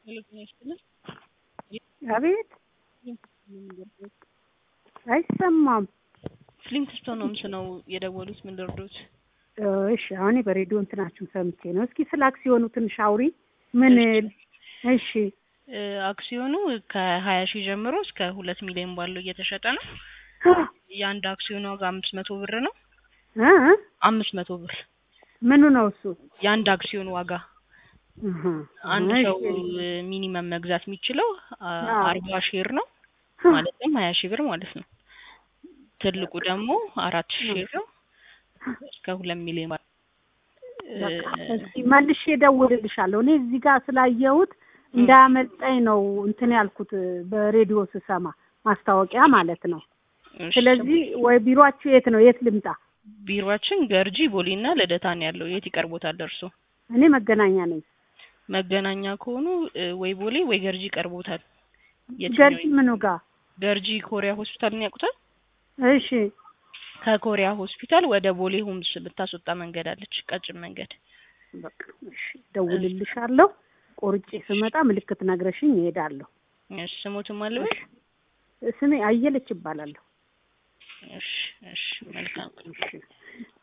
አቤት አይሰማም። ፍሊንትስቶን ሆምስ ነው የደወሉት። ምን ልርዶት? እሺ አሁን በሬዲዮ እንትናችሁን ሰምቼ ነው። እስኪ ስለ አክሲዮኑ ትንሽ አውሪ። ምን? እሺ አክሲዮኑ ከሀያ ሺህ ጀምሮ እስከ ሁለት ሚሊዮን ባለው እየተሸጠ ነው። የአንድ አክሲዮን ዋጋ አምስት መቶ ብር ነው። እ አምስት መቶ ብር ምኑ ነው እሱ? የአንድ አክሲዮን ዋጋ እህ አንድ እሺ። ሰው ሚኒመም መግዛት የሚችለው አዎ። አርባ ሼር ነው ማለትም ሀያ ሺህ ብር ማለት ነው። ትልቁ ደግሞ አራት ሼር ነው እስከ ሁለት ሚሊዮን ባለው በቃ እስኪ መልሼ እደውልልሻለሁ። እኔ እዚህ ጋር ስላየሁት እንዳያመልጠኝ ነው እንትን ያልኩት በሬዲዮ ስሰማ ማስታወቂያ ማለት ነው። እሺ። ስለዚህ ወይ ቢሮአችሁ የት ነው? የት ልምጣ? ቢሮአችን ገርጂ ቦሌና ልደታ ነው ያለው። የት ይቀርቦታል ደርሶ? እኔ መገናኛ ነኝ። መገናኛ ከሆኑ እ፣ ወይ ቦሌ ወይ ገርጂ ይቀርቦታል። የትኛው ገርጂ ምኑ ጋር? ገርጂ ኮሪያ ሆስፒታልን ያውቁታል? እሺ ከኮሪያ ሆስፒታል ወደ ቦሌ ሆምስ ብታስወጣ መንገድ አለች፣ ቀጭን መንገድ። በቃ እሺ፣ እደውልልሻለሁ። ቆርጬ ስመጣ ምልክት ነግረሽኝ እሄዳለሁ። እሺ። ስሞትም አለበት? ስሜ አየለች ይባላለሁ። እሺ፣ እሺ። መልካም እሺ